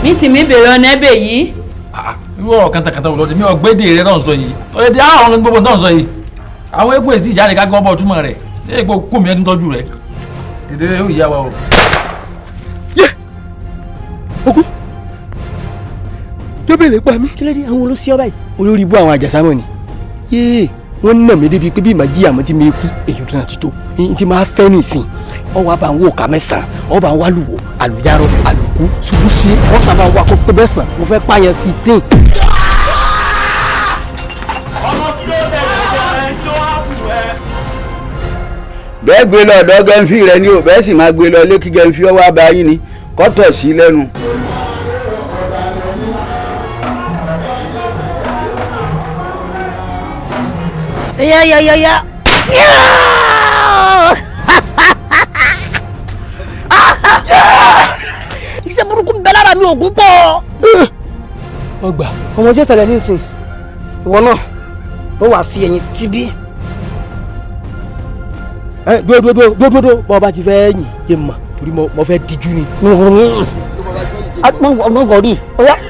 mi tì mí bèrè ọ̀nà ẹ̀bẹ̀ yìí. irú ọ̀rọ̀ kàtàkàtà wò lọ́dẹ mi ọ̀gbẹ́dẹ rẹ náà sọ yìí ọ̀yẹ́dẹ àwọn ọ̀rọ̀ gbogbo náà sọ yìí àwọn epo èsì ìjáde ká gbọ́ bọ̀ túmọ̀ rẹ̀ ṣé epo kú mi ẹni tọ́jú rẹ̀ èdè yóò yá wa o. jóbìnrin pa mí. kí ló dé àwọn olóṣì ọba yìí. olórí ibú àwọn àjàsámọ̀ ni. yéè wọ́n nà mí débi pé bí màá jí àmọ́ tí mi kú èyí tó náà ti tó. yín tí máa fẹ́ nìsín ọwọ́ àbá ń wò ká mẹ́sàn-án ọba ń wá lùwò àlùyárọ àlùkù ṣubú ṣe wọ́n sábà wà kó pé bẹ́sàn mo fẹ́ pààyàn sí i tíì. bẹ́ẹ̀ gbé lọ ọ̀dọ̀ gẹ́ńfì rẹ ni o bẹ́ẹ̀ sì máa gbé lọ ilé kí gẹ́ńfì ọwọ́ abáyín ni kọ́tọ̀ sí lẹ́nu. ya ya ya ya. iṣẹ́ burúkú ń bẹ lára mi ògún pọ̀. ọgbà ọmọ jẹ́ tẹ̀lé nísìn ìwọ náà ó wàá fi ẹyin tíbí. ẹ dúró dúró dúró dúró dúró bọ́ ọba ti fẹ́ yìn yé mà torí mo fẹ́ díjú ni. ọmọ gọ̀ọ́dì ọ̀yá